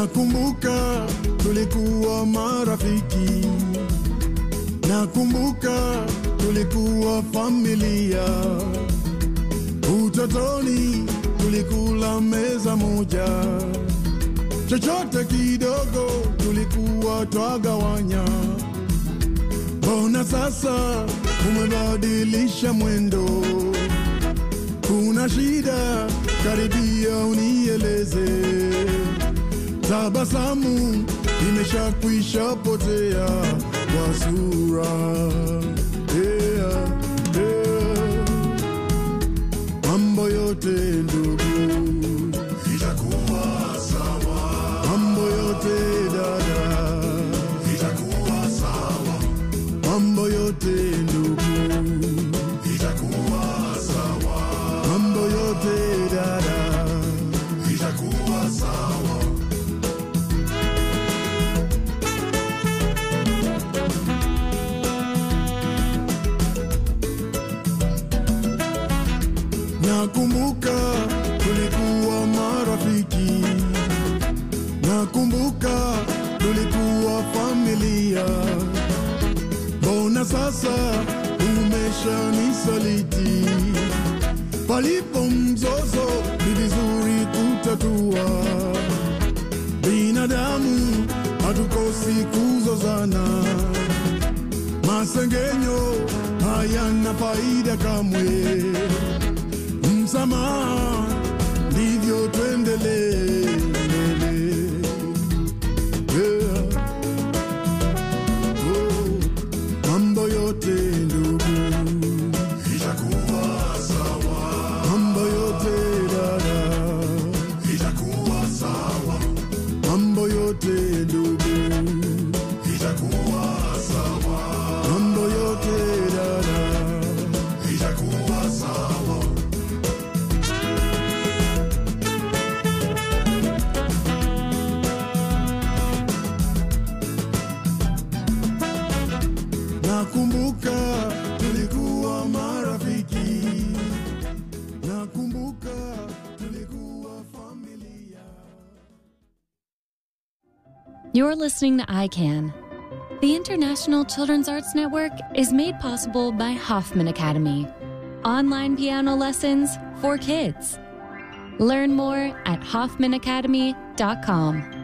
Nakumbuka tulikuwa marafiki, nakumbuka tulikuwa familia. Utotoni tulikula meza moja, chochote kidogo tulikuwa twagawanya. Mbona sasa umebadilisha mwendo? Kuna shida? Karibia unieleze. Tabasamu imeshakwisha potea kwa sura. Yeah, yeah. Mambo yote ndugu itakuwa sawa, mambo yote dada itakuwa sawa, mambo yote ndugu itakuwa sawa, mambo yote dada itakuwa sawa. Nakumbuka tulikuwa marafiki, nakumbuka tulikuwa familia. Mbona sasa umeshanisaliti? Palipo mzozo ni vizuri kutatua. Binadamu hatukosi kuzozana, masengenyo hayana faida kamwe msamaha, ndivyo tuendelee mbele. Yeah. Oh, mambo yote ndugu itakuwa sawa, mambo yote dada itakuwa sawa, mambo yote ndugu itakuwa sawa, mambo yote dada itakuwa sawa. Nakumbuka tulikuwa marafiki, nakumbuka tulikuwa familia. You're listening to ICANN. The International Children's Arts Network is made possible by Hoffman Academy, online piano lessons for kids. Learn more at hoffmanacademy.com.